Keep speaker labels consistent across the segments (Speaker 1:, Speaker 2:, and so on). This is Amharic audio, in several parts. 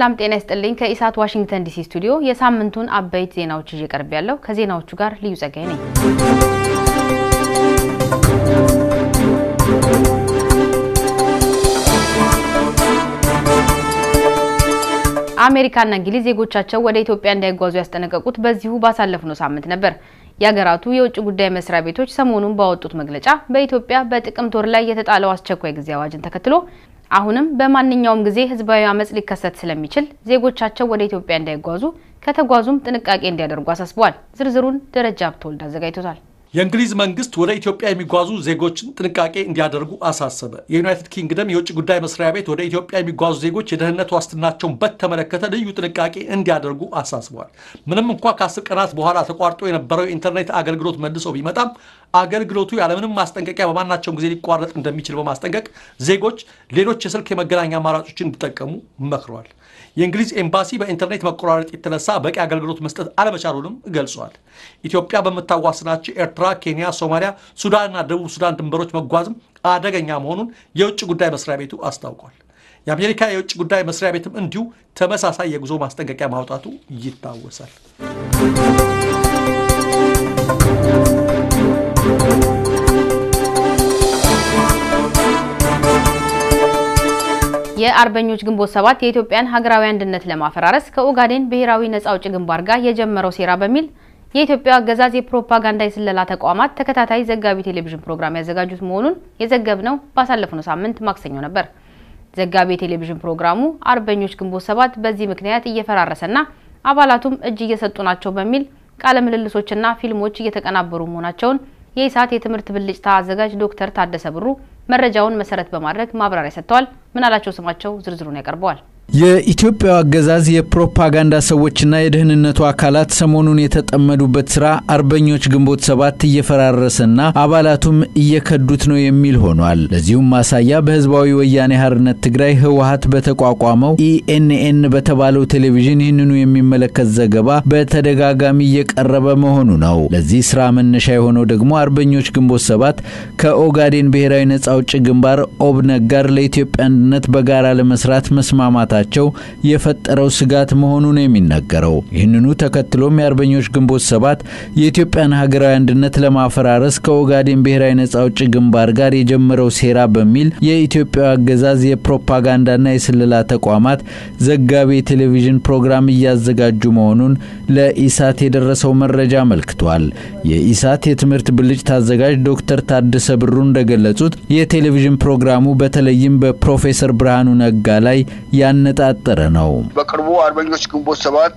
Speaker 1: ሰላም ጤና ይስጥልኝ። ከኢሳት ዋሽንግተን ዲሲ ስቱዲዮ የሳምንቱን አበይት ዜናዎች ይዤ ቀርብ ያለው ከዜናዎቹ ጋር ልዩ ጸጋይ ነኝ። አሜሪካና እንግሊዝ ዜጎቻቸው ወደ ኢትዮጵያ እንዳይጓዙ ያስጠነቀቁት በዚሁ ባሳለፍነው ሳምንት ነበር። የሀገራቱ የውጭ ጉዳይ መስሪያ ቤቶች ሰሞኑን ባወጡት መግለጫ በኢትዮጵያ በጥቅምት ወር ላይ የተጣለው አስቸኳይ ጊዜ አዋጅን ተከትሎ አሁንም በማንኛውም ጊዜ ህዝባዊ አመጽ ሊከሰት ስለሚችል ዜጎቻቸው ወደ ኢትዮጵያ እንዳይጓዙ ከተጓዙም ጥንቃቄ እንዲያደርጉ አሳስበዋል። ዝርዝሩን ደረጃ ብትወልድ አዘጋጅቶታል።
Speaker 2: የእንግሊዝ መንግስት ወደ ኢትዮጵያ የሚጓዙ ዜጎችን ጥንቃቄ እንዲያደርጉ አሳሰበ። የዩናይትድ ኪንግደም የውጭ ጉዳይ መስሪያ ቤት ወደ ኢትዮጵያ የሚጓዙ ዜጎች የደህንነት ዋስትናቸውን በተመለከተ ልዩ ጥንቃቄ እንዲያደርጉ አሳስበዋል። ምንም እንኳ ከአስር ቀናት በኋላ ተቋርጦ የነበረው የኢንተርኔት አገልግሎት መልሶ ቢመጣም አገልግሎቱ ያለምንም ማስጠንቀቂያ በማናቸውም ጊዜ ሊቋረጥ እንደሚችል በማስጠንቀቅ ዜጎች ሌሎች የስልክ የመገናኛ አማራጮችን እንዲጠቀሙ መክረዋል። የእንግሊዝ ኤምባሲ በኢንተርኔት መቆራረጥ የተነሳ በቂ አገልግሎት መስጠት አለመቻሉንም ገልጿል። ኢትዮጵያ በምታዋስናቸው ኤርትራ፣ ኬንያ፣ ሶማሊያ፣ ሱዳንና ደቡብ ሱዳን ድንበሮች መጓዝም አደገኛ መሆኑን የውጭ ጉዳይ መስሪያ ቤቱ አስታውቋል። የአሜሪካ የውጭ ጉዳይ መስሪያ ቤትም እንዲሁ ተመሳሳይ የጉዞ ማስጠንቀቂያ ማውጣቱ ይታወሳል።
Speaker 1: የአርበኞች ግንቦት ሰባት የኢትዮጵያን ሀገራዊ አንድነት ለማፈራረስ ከኦጋዴን ብሔራዊ ነጻ አውጪ ግንባር ጋር የጀመረው ሴራ በሚል የኢትዮጵያ አገዛዝ የፕሮፓጋንዳ የስለላ ተቋማት ተከታታይ ዘጋቢ ቴሌቪዥን ፕሮግራም ያዘጋጁት መሆኑን የዘገብነው ባሳለፍነው ሳምንት ማክሰኞ ነበር። ዘጋቢ የቴሌቪዥን ፕሮግራሙ አርበኞች ግንቦት ሰባት በዚህ ምክንያት እየፈራረሰና አባላቱም እጅ እየሰጡ ናቸው በሚል ቃለ ምልልሶችና ፊልሞች እየተቀናበሩ መሆናቸውን የኢሳት የትምህርት ብልጭታ አዘጋጅ ዶክተር ታደሰ ብሩ መረጃውን መሰረት በማድረግ ማብራሪያ ሰጥተዋል። ምናላቸው ስማቸው ዝርዝሩን ያቀርበዋል።
Speaker 3: የኢትዮጵያው አገዛዝ የፕሮፓጋንዳ ሰዎችና የደህንነቱ አካላት ሰሞኑን የተጠመዱበት ስራ አርበኞች ግንቦት ሰባት እየፈራረሰና አባላቱም እየከዱት ነው የሚል ሆኗል። ለዚሁም ማሳያ በህዝባዊ ወያኔ ሓርነት ትግራይ ህወሀት በተቋቋመው ኢኤንኤን በተባለው ቴሌቪዥን ይህንኑ የሚመለከት ዘገባ በተደጋጋሚ እየቀረበ መሆኑ ነው። ለዚህ ስራ መነሻ የሆነው ደግሞ አርበኞች ግንቦት ሰባት ከኦጋዴን ብሔራዊ ነጻ አውጪ ግንባር ኦብነግ ጋር ለኢትዮጵያ አንድነት በጋራ ለመስራት መስማማት ቸው የፈጠረው ስጋት መሆኑን የሚነገረው ይህንኑ ተከትሎም የአርበኞች ግንቦት ሰባት የኢትዮጵያን ሀገራዊ አንድነት ለማፈራረስ ከኦጋዴን ብሔራዊ ነጻ አውጪ ግንባር ጋር የጀመረው ሴራ በሚል የኢትዮጵያ አገዛዝ የፕሮፓጋንዳና የስለላ ተቋማት ዘጋቢ የቴሌቪዥን ፕሮግራም እያዘጋጁ መሆኑን ለኢሳት የደረሰው መረጃ አመልክቷል። የኢሳት የትምህርት ብልጭታ አዘጋጅ ዶክተር ታደሰ ብሩ እንደገለጹት የቴሌቪዥን ፕሮግራሙ በተለይም በፕሮፌሰር ብርሃኑ ነጋ ላይ ያነጣጠረ ነው።
Speaker 4: በቅርቡ አርበኞች ግንቦት ሰባት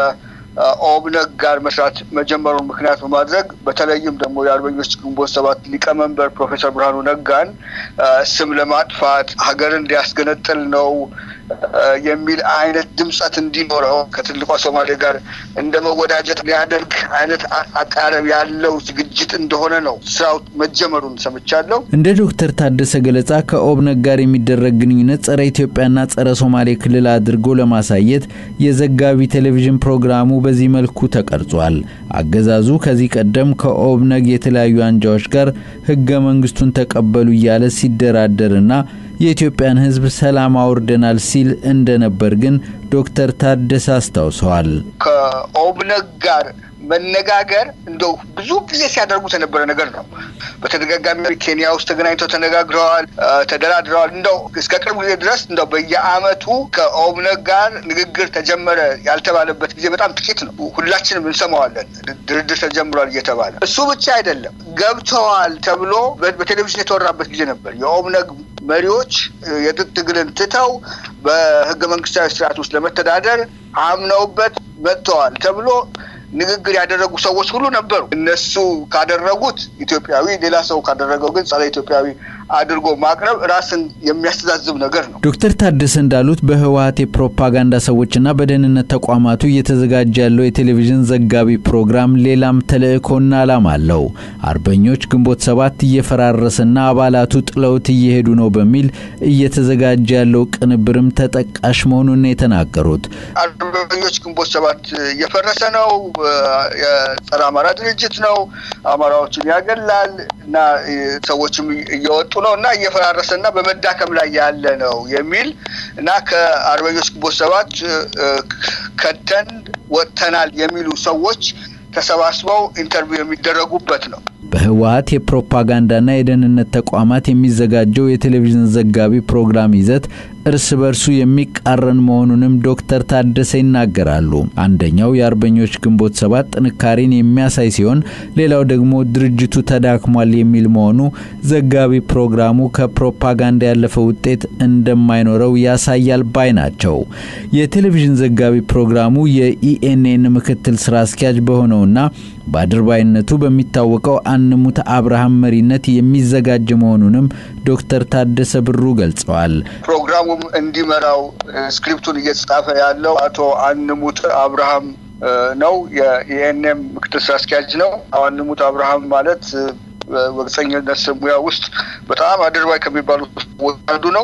Speaker 4: ከኦብነግ ጋር መስራት መጀመሩን ምክንያት በማድረግ በተለይም ደግሞ የአርበኞች ግንቦት ሰባት ሊቀመንበር ፕሮፌሰር ብርሃኑ ነጋን ስም ለማጥፋት ሀገርን እንዲያስገነጥል ነው የሚል አይነት ድምፀት እንዲኖረው ከትልቋ ሶማሌ ጋር እንደ መወዳጀት ሊያደርግ አይነት አቃረብ ያለው ዝግጅት እንደሆነ ነው ስራው መጀመሩን ሰምቻለሁ።
Speaker 3: እንደ ዶክተር ታደሰ ገለጻ ከኦብነግ ጋር የሚደረግ ግንኙነት ጸረ ኢትዮጵያና ጸረ ሶማሌ ክልል አድርጎ ለማሳየት የዘጋቢ ቴሌቪዥን ፕሮግራሙ በዚህ መልኩ ተቀርጿል። አገዛዙ ከዚህ ቀደም ከኦብነግ የተለያዩ አንጃዎች ጋር ህገ መንግስቱን ተቀበሉ እያለ ሲደራደርና የኢትዮጵያን ሕዝብ ሰላም አውርደናል ሲል እንደነበር ግን ዶክተር ታደሰ አስታውሰዋል።
Speaker 4: ከኦብነግ ጋር መነጋገር እንደው ብዙ ጊዜ ሲያደርጉት የነበረ ነገር ነው። በተደጋጋሚ ኬንያ ውስጥ ተገናኝተው ተነጋግረዋል፣ ተደራድረዋል። እንደው እስከ ቅርብ ጊዜ ድረስ እንደው በየአመቱ ከኦብነግ ጋር ንግግር ተጀመረ ያልተባለበት ጊዜ በጣም ጥቂት ነው። ሁላችንም እንሰማዋለን፣ ድርድር ተጀምሯል እየተባለ እሱ ብቻ አይደለም ገብተዋል ተብሎ በቴሌቪዥን የተወራበት ጊዜ ነበር። የኦብነግ መሪዎች የትጥቅ ትግልን ትተው በህገ መንግስታዊ ስርዓት ውስጥ ለመተዳደር አምነውበት መጥተዋል ተብሎ ንግግር ያደረጉ ሰዎች ሁሉ ነበሩ። እነሱ ካደረጉት ኢትዮጵያዊ፣ ሌላ ሰው ካደረገው ግን ጸረ ኢትዮጵያዊ አድርጎ ማቅረብ ራስን የሚያስተዛዝብ ነገር ነው።
Speaker 3: ዶክተር ታደሰ እንዳሉት በህወሀት የፕሮፓጋንዳ ሰዎችና በደህንነት ተቋማቱ እየተዘጋጀ ያለው የቴሌቪዥን ዘጋቢ ፕሮግራም ሌላም ተልእኮና ዓላማ አለው። አርበኞች ግንቦት ሰባት እየፈራረሰና አባላቱ ጥለውት እየሄዱ ነው በሚል እየተዘጋጀ ያለው ቅንብርም ተጠቃሽ መሆኑን የተናገሩት
Speaker 4: አርበኞች ግንቦት ሰባት እየፈረሰ ነው፣ የጸረ አማራ ድርጅት ነው፣ አማራዎችን ያገላል እና ሰዎችም እየወጡ ነው እና እየፈራረሰ እና በመዳከም ላይ ያለ ነው የሚል እና ከአርበኞች ግንቦት ሰባት ከተን ወጥተናል የሚሉ ሰዎች ተሰባስበው ኢንተርቪው የሚደረጉበት ነው።
Speaker 3: በህወሀት የፕሮፓጋንዳና የደህንነት ተቋማት የሚዘጋጀው የቴሌቪዥን ዘጋቢ ፕሮግራም ይዘት እርስ በርሱ የሚቃረን መሆኑንም ዶክተር ታደሰ ይናገራሉ። አንደኛው የአርበኞች ግንቦት ሰባት ጥንካሬን የሚያሳይ ሲሆን፣ ሌላው ደግሞ ድርጅቱ ተዳክሟል የሚል መሆኑ ዘጋቢ ፕሮግራሙ ከፕሮፓጋንዳ ያለፈ ውጤት እንደማይኖረው ያሳያል ባይ ናቸው። የቴሌቪዥን ዘጋቢ ፕሮግራሙ የኢኤንኤን ምክትል ስራ አስኪያጅ በሆነውና በአድርባይነቱ በሚታወቀው አንሙት አብርሃም መሪነት የሚዘጋጅ መሆኑንም ዶክተር ታደሰ ብሩ ገልጸዋል።
Speaker 4: ፕሮግራሙም እንዲመራው ስክሪፕቱን እየተጻፈ ያለው አቶ አንሙት አብርሃም ነው። የኢኤንኤም ምክትል ስራ አስኪያጅ ነው። አንሙት አብርሃም ማለት በጋዜጠኝነት ሙያ ውስጥ በጣም አድርባይ ከሚባሉት አንዱ ነው።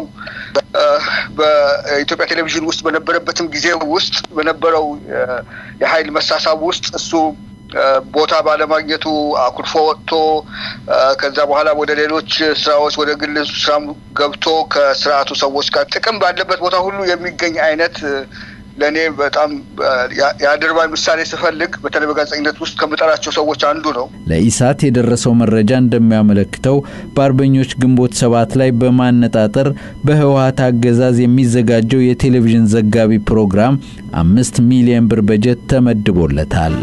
Speaker 4: በኢትዮጵያ ቴሌቪዥን ውስጥ በነበረበትም ጊዜ ውስጥ በነበረው የኃይል መሳሳብ ውስጥ እሱ ቦታ ባለማግኘቱ አኩርፎ ወጥቶ ከዛ በኋላ ወደ ሌሎች ስራዎች ወደ ግል ስራ ገብቶ ከስርዓቱ ሰዎች ጋር ጥቅም ባለበት ቦታ ሁሉ የሚገኝ አይነት ለእኔ በጣም የአድርባይ ምሳሌ ስፈልግ በተለይ በጋዜጠኝነት ውስጥ ከምጠራቸው ሰዎች አንዱ ነው።
Speaker 3: ለኢሳት የደረሰው መረጃ እንደሚያመለክተው በአርበኞች ግንቦት ሰባት ላይ በማነጣጠር በህወሀት አገዛዝ የሚዘጋጀው የቴሌቪዥን ዘጋቢ ፕሮግራም አምስት ሚሊዮን ብር በጀት ተመድቦለታል።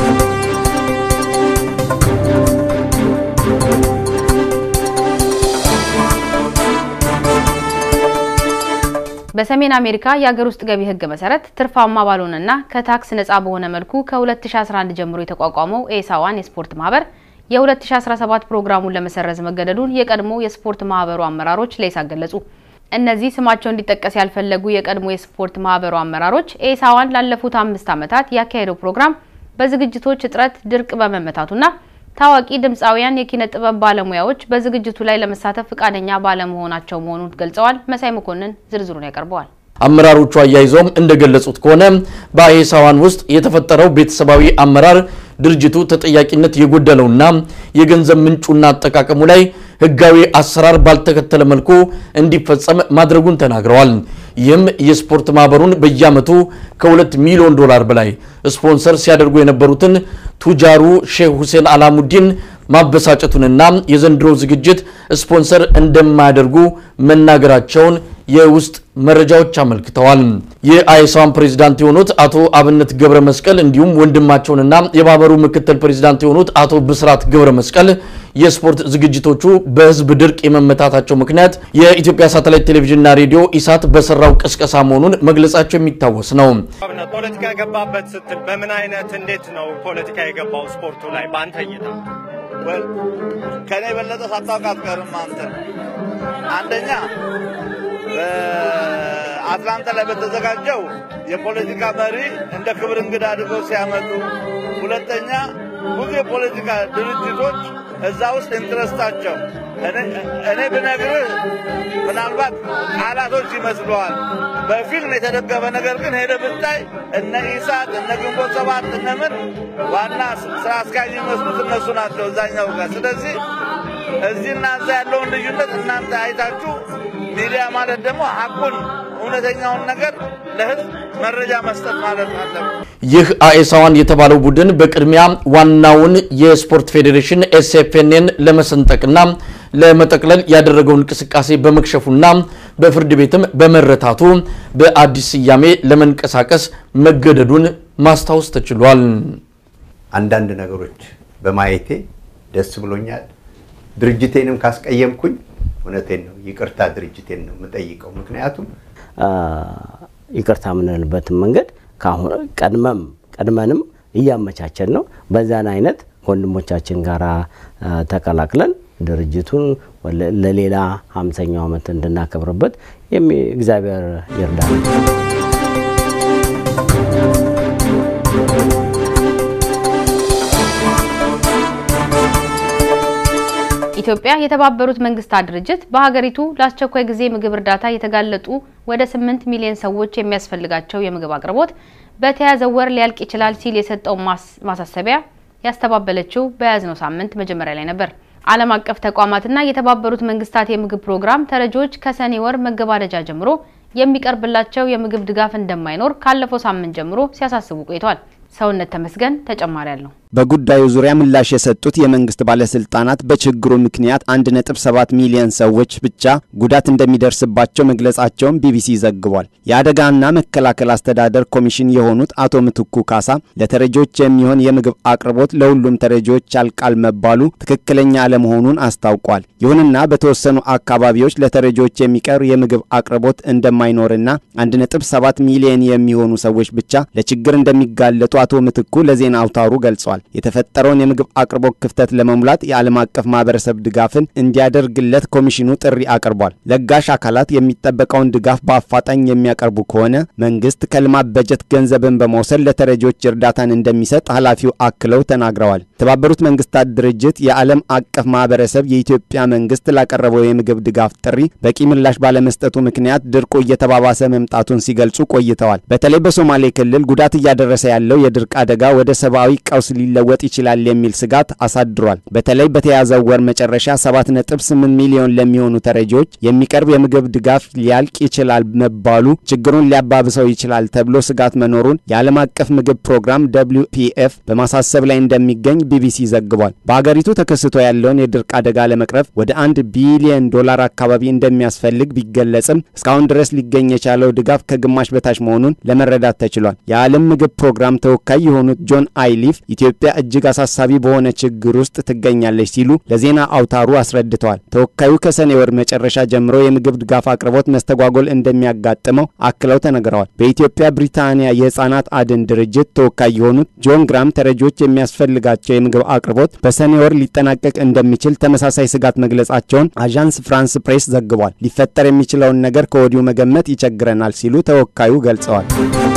Speaker 1: በሰሜን አሜሪካ የሀገር ውስጥ ገቢ ህግ መሰረት ትርፋማ ባልሆነና ከታክስ ነጻ በሆነ መልኩ ከ2011 ጀምሮ የተቋቋመው ኤሳዋን የስፖርት ማህበር የ2017 ፕሮግራሙን ለመሰረዝ መገደዱን የቀድሞ የስፖርት ማህበሩ አመራሮች ለኢሳት ገለጹ። እነዚህ ስማቸው እንዲጠቀስ ያልፈለጉ የቀድሞ የስፖርት ማህበሩ አመራሮች ኤሳዋን ላለፉት አምስት ዓመታት ያካሄደው ፕሮግራም በዝግጅቶች እጥረት ድርቅ በመመታቱና ታዋቂ ድምፃውያን የኪነ ጥበብ ባለሙያዎች በዝግጅቱ ላይ ለመሳተፍ ፈቃደኛ ባለመሆናቸው መሆኑን ገልጸዋል። መሳይ መኮንን ዝርዝሩን ያቀርበዋል።
Speaker 5: አመራሮቹ አያይዘውም እንደገለጹት ከሆነ በአሄሳዋን ውስጥ የተፈጠረው ቤተሰባዊ አመራር ድርጅቱ ተጠያቂነት የጎደለውና የገንዘብ ምንጩና አጠቃቀሙ ላይ ህጋዊ አሰራር ባልተከተለ መልኩ እንዲፈጸም ማድረጉን ተናግረዋል። ይህም የስፖርት ማህበሩን በየዓመቱ ከሁለት ሚሊዮን ዶላር በላይ ስፖንሰር ሲያደርጉ የነበሩትን ቱጃሩ ሼህ ሁሴን አላሙዲን ማበሳጨቱንና የዘንድሮ ዝግጅት ስፖንሰር እንደማያደርጉ መናገራቸውን የውስጥ መረጃዎች አመልክተዋል። የአይሳን ፕሬዝዳንት የሆኑት አቶ አብነት ገብረ መስቀል እንዲሁም ወንድማቸውንና የማህበሩ ምክትል ፕሬዝዳንት የሆኑት አቶ ብስራት ገብረ መስቀል የስፖርት ዝግጅቶቹ በህዝብ ድርቅ የመመታታቸው ምክንያት የኢትዮጵያ ሳተላይት ቴሌቪዥንና ሬዲዮ ኢሳት በሰራው ቅስቀሳ መሆኑን መግለጻቸው የሚታወስ ነው።
Speaker 6: ፖለቲካ የገባበት ስትል በምን አይነት እንዴት ነው ፖለቲካ የገባው ስፖርቱ ላይ በአንተ እይታ?
Speaker 7: ከኔ የበለጠ ሳታውቅ አትቀርም አንተ። አንደኛ በአትላንታ ላይ በተዘጋጀው የፖለቲካ መሪ እንደ ክብር እንግዳ አድርገው ሲያመጡ፣ ሁለተኛ ብዙ የፖለቲካ ድርጅቶች እዛ ውስጥ ኢንትረስታቸው እኔ ብነግርህ ምናልባት ቃላቶች ይመስለዋል። በፊልም የተደገፈ ነገር ግን ሄደ ብታይ እነ ኢሳት እነ ግንቦት ሰባት እነ ምን ዋና ስራ አስኪያጅ የሚመስሉት እነሱ ናቸው እዛኛው ጋር። ስለዚህ እዚህና እዛ ያለውን ልዩነት እናንተ አይታችሁ ሚዲያ ማለት ደግሞ ሀቁን እውነተኛውን ነገር ለህዝብ መረጃ መስጠት ማለት አለብን።
Speaker 5: ይህ አኤሳዋን የተባለው ቡድን በቅድሚያ ዋናውን የስፖርት ፌዴሬሽን ኤስኤፍኤንን ለመሰንጠቅና ለመጠቅለል ያደረገው እንቅስቃሴ በመክሸፉና በፍርድ ቤትም በመረታቱ በአዲስ ስያሜ ለመንቀሳቀስ መገደዱን ማስታወስ ተችሏል።
Speaker 8: አንዳንድ ነገሮች በማየቴ ደስ ብሎኛል። ድርጅቴንም ካስቀየምኩኝ እውነቴን ነው ይቅርታ ድርጅቴን ነው የምጠይቀው። ምክንያቱም
Speaker 9: ይቅርታ የምንልበትን መንገድ ቀድመም ቀድመንም እያመቻቸን ነው። በዛን አይነት ከወንድሞቻችን ጋር ተቀላቅለን ድርጅቱን ለሌላ ሀምሳኛው ዓመት እንድናከብርበት እግዚአብሔር ይርዳል።
Speaker 1: ኢትዮጵያ የተባበሩት መንግስታት ድርጅት በሀገሪቱ ለአስቸኳይ ጊዜ ምግብ እርዳታ የተጋለጡ ወደ 8 ሚሊዮን ሰዎች የሚያስፈልጋቸው የምግብ አቅርቦት በተያዘው ወር ሊያልቅ ይችላል ሲል የሰጠው ማሳሰቢያ ያስተባበለችው በያዝነው ሳምንት መጀመሪያ ላይ ነበር። ዓለም አቀፍ ተቋማትና የተባበሩት መንግስታት የምግብ ፕሮግራም ተረጂዎች ከሰኔ ወር መገባደጃ ጀምሮ የሚቀርብላቸው የምግብ ድጋፍ እንደማይኖር ካለፈው ሳምንት ጀምሮ ሲያሳስቡ ቆይቷል። ሰውነት ተመስገን ተጨማሪ አለው።
Speaker 10: በጉዳዩ ዙሪያ ምላሽ የሰጡት የመንግስት ባለስልጣናት በችግሩ ምክንያት 1.7 ሚሊዮን ሰዎች ብቻ ጉዳት እንደሚደርስባቸው መግለጻቸውን ቢቢሲ ዘግቧል። የአደጋና መከላከል አስተዳደር ኮሚሽን የሆኑት አቶ ምትኩ ካሳ ለተረጂዎች የሚሆን የምግብ አቅርቦት ለሁሉም ተረጂዎች ያልቃል መባሉ ትክክለኛ አለመሆኑን አስታውቋል። ይሁንና በተወሰኑ አካባቢዎች ለተረጂዎች የሚቀር የምግብ አቅርቦት እንደማይኖርና 1.7 ሚሊዮን የሚሆኑ ሰዎች ብቻ ለችግር እንደሚጋለጡ አቶ ምትኩ ለዜና አውታሩ ገልጿል። የተፈጠረውን የምግብ አቅርቦት ክፍተት ለመሙላት የዓለም አቀፍ ማህበረሰብ ድጋፍን እንዲያደርግለት ኮሚሽኑ ጥሪ አቅርቧል። ለጋሽ አካላት የሚጠበቀውን ድጋፍ በአፋጣኝ የሚያቀርቡ ከሆነ መንግስት ከልማት በጀት ገንዘብን በመውሰድ ለተረጂዎች እርዳታን እንደሚሰጥ ኃላፊው አክለው ተናግረዋል። የተባበሩት መንግስታት ድርጅት የዓለም አቀፍ ማህበረሰብ የኢትዮጵያ መንግስት ላቀረበው የምግብ ድጋፍ ጥሪ በቂ ምላሽ ባለመስጠቱ ምክንያት ድርቁ እየተባባሰ መምጣቱን ሲገልጹ ቆይተዋል። በተለይ በሶማሌ ክልል ጉዳት እያደረሰ ያለው የድርቅ አደጋ ወደ ሰብአዊ ቀውስ ሊለወጥ ይችላል የሚል ስጋት አሳድሯል። በተለይ በተያዘው ወር መጨረሻ 7.8 ሚሊዮን ለሚሆኑ ተረጂዎች የሚቀርብ የምግብ ድጋፍ ሊያልቅ ይችላል መባሉ ችግሩን ሊያባብሰው ይችላል ተብሎ ስጋት መኖሩን የዓለም አቀፍ ምግብ ፕሮግራም ደብሊው ፒኤፍ በማሳሰብ ላይ እንደሚገኝ ቢቢሲ ዘግቧል። በአገሪቱ ተከስቶ ያለውን የድርቅ አደጋ ለመቅረፍ ወደ አንድ ቢሊዮን ዶላር አካባቢ እንደሚያስፈልግ ቢገለጽም እስካሁን ድረስ ሊገኝ የቻለው ድጋፍ ከግማሽ በታች መሆኑን ለመረዳት ተችሏል። የዓለም ምግብ ፕሮግራም ተወካይ የሆኑት ጆን አይሊፍ ኢትዮጵያ እጅግ አሳሳቢ በሆነ ችግር ውስጥ ትገኛለች ሲሉ ለዜና አውታሩ አስረድተዋል። ተወካዩ ከሰኔ ወር መጨረሻ ጀምሮ የምግብ ድጋፍ አቅርቦት መስተጓጎል እንደሚያጋጥመው አክለው ተነግረዋል። በኢትዮጵያ ብሪታንያ የህፃናት አድን ድርጅት ተወካይ የሆኑት ጆን ግራም ተረጂዎች የሚያስፈልጋቸው የምግብ አቅርቦት በሰኔ ወር ሊጠናቀቅ እንደሚችል ተመሳሳይ ስጋት መግለጻቸውን አዣንስ ፍራንስ ፕሬስ ዘግቧል። ሊፈጠር የሚችለውን ነገር ከወዲሁ መገመት ይቸግረናል ሲሉ ተወካዩ ገልጸዋል።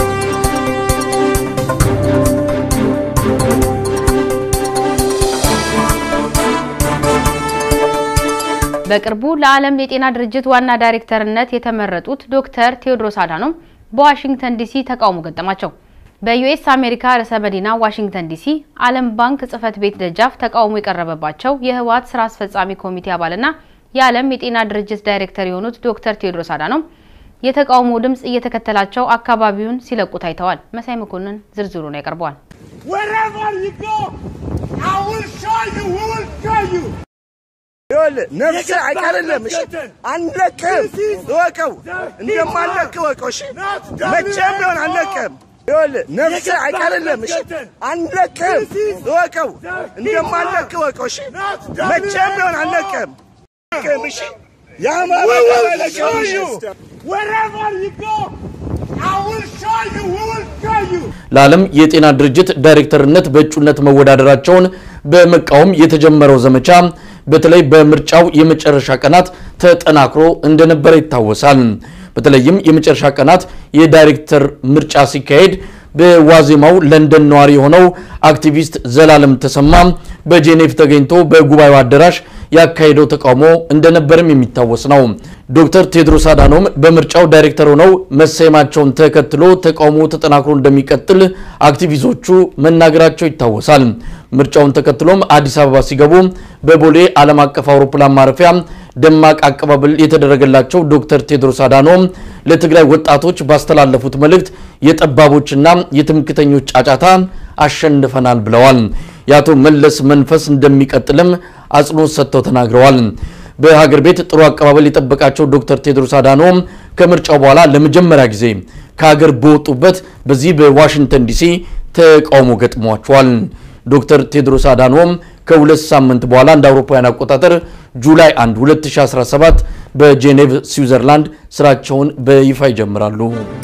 Speaker 1: በቅርቡ ለዓለም የጤና ድርጅት ዋና ዳይሬክተርነት የተመረጡት ዶክተር ቴዎድሮስ አዳኖም በዋሽንግተን ዲሲ ተቃውሞ ገጠማቸው። በዩኤስ አሜሪካ ርዕሰ መዲና ዋሽንግተን ዲሲ ዓለም ባንክ ጽህፈት ቤት ደጃፍ ተቃውሞ የቀረበባቸው የህወሓት ስራ አስፈጻሚ ኮሚቴ አባልና የዓለም የጤና ድርጅት ዳይሬክተር የሆኑት ዶክተር ቴዎድሮስ አዳኖም የተቃውሞ ድምፅ እየተከተላቸው አካባቢውን ሲለቁ ታይተዋል። መሳይ መኮንን ዝርዝሩን ያቀርበዋል።
Speaker 11: ነፍስ አይቀርልም። እሺ አንለቅም፣ እወቀው፣ እንደማንለቅ እወቀው። እሺ መቼም ቢሆን አንለቅም። ይኸውልህ ነፍስ አይቀርልም። እሺ አንለቅም፣ እወቀው፣ እንደማንለቅ እወቀው። እሺ መቼም ቢሆን አንለቅም። እሺ የአማራ
Speaker 5: ለዓለም የጤና ድርጅት ዳይሬክተርነት በእጩነት መወዳደራቸውን በመቃወም የተጀመረው ዘመቻ በተለይ በምርጫው የመጨረሻ ቀናት ተጠናክሮ እንደነበረ ይታወሳል። በተለይም የመጨረሻ ቀናት የዳይሬክተር ምርጫ ሲካሄድ በዋዜማው ለንደን ነዋሪ የሆነው አክቲቪስት ዘላለም ተሰማ በጄኔቭ ተገኝቶ በጉባኤው አዳራሽ ያካሄደው ተቃውሞ እንደነበርም የሚታወስ ነው። ዶክተር ቴድሮስ አዳኖም በምርጫው ዳይሬክተር ሆነው መሰየማቸውን ተከትሎ ተቃውሞ ተጠናክሮ እንደሚቀጥል አክቲቪስቶቹ መናገራቸው ይታወሳል። ምርጫውን ተከትሎም አዲስ አበባ ሲገቡ በቦሌ ዓለም አቀፍ አውሮፕላን ማረፊያ ደማቅ አቀባበል የተደረገላቸው ዶክተር ቴድሮስ አዳኖም ለትግራይ ወጣቶች ባስተላለፉት መልእክት የጠባቦችና የትምክተኞች ጫጫታ አሸንፈናል ብለዋል። የአቶ መለስ መንፈስ እንደሚቀጥልም አጽንኦት ሰጥተው ተናግረዋል። በሀገር ቤት ጥሩ አቀባበል የጠበቃቸው ዶክተር ቴድሮስ አዳኖም ከምርጫው በኋላ ለመጀመሪያ ጊዜ ከሀገር በወጡበት በዚህ በዋሽንግተን ዲሲ ተቃውሞ ገጥሟቸዋል። ዶክተር ቴድሮስ አዳኖም ከሁለት ሳምንት በኋላ እንደ አውሮፓውያን አቆጣጠር ጁላይ 1 2017 በጄኔቭ ስዊዘርላንድ ስራቸውን በይፋ ይጀምራሉ።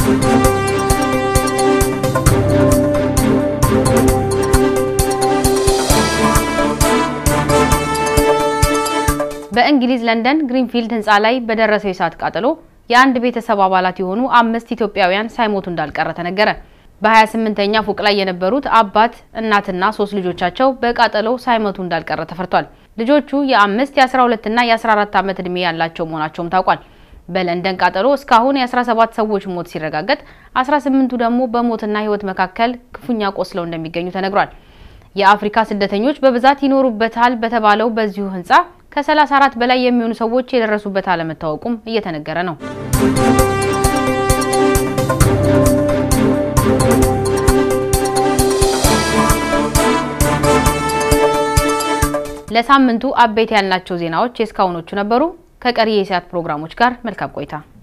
Speaker 1: በእንግሊዝ ለንደን ግሪንፊልድ ህንፃ ላይ በደረሰው የእሳት ቃጠሎ የአንድ ቤተሰብ አባላት የሆኑ አምስት ኢትዮጵያውያን ሳይሞቱ እንዳልቀረ ተነገረ። በ28ኛ ፎቅ ላይ የነበሩት አባት እናትና ሶስት ልጆቻቸው በቃጠሎው ሳይሞቱ እንዳልቀረ ተፈርቷል። ልጆቹ የአምስት የ12 እና የ14 ዓመት ዕድሜ ያላቸው መሆናቸውም ታውቋል። በለንደን ቃጠሎ እስካሁን የ17 ሰዎች ሞት ሲረጋገጥ 18ቱ ደግሞ በሞትና ህይወት መካከል ክፉኛ ቆስለው እንደሚገኙ ተነግሯል። የአፍሪካ ስደተኞች በብዛት ይኖሩበታል በተባለው በዚሁ ህንፃ ከ34 በላይ የሚሆኑ ሰዎች የደረሱበት አለመታወቁም እየተነገረ ነው። ለሳምንቱ አበይት ያልናቸው ዜናዎች የእስካሁኖቹ ነበሩ። ከቀሪ የኢሳት ፕሮግራሞች ጋር መልካም ቆይታ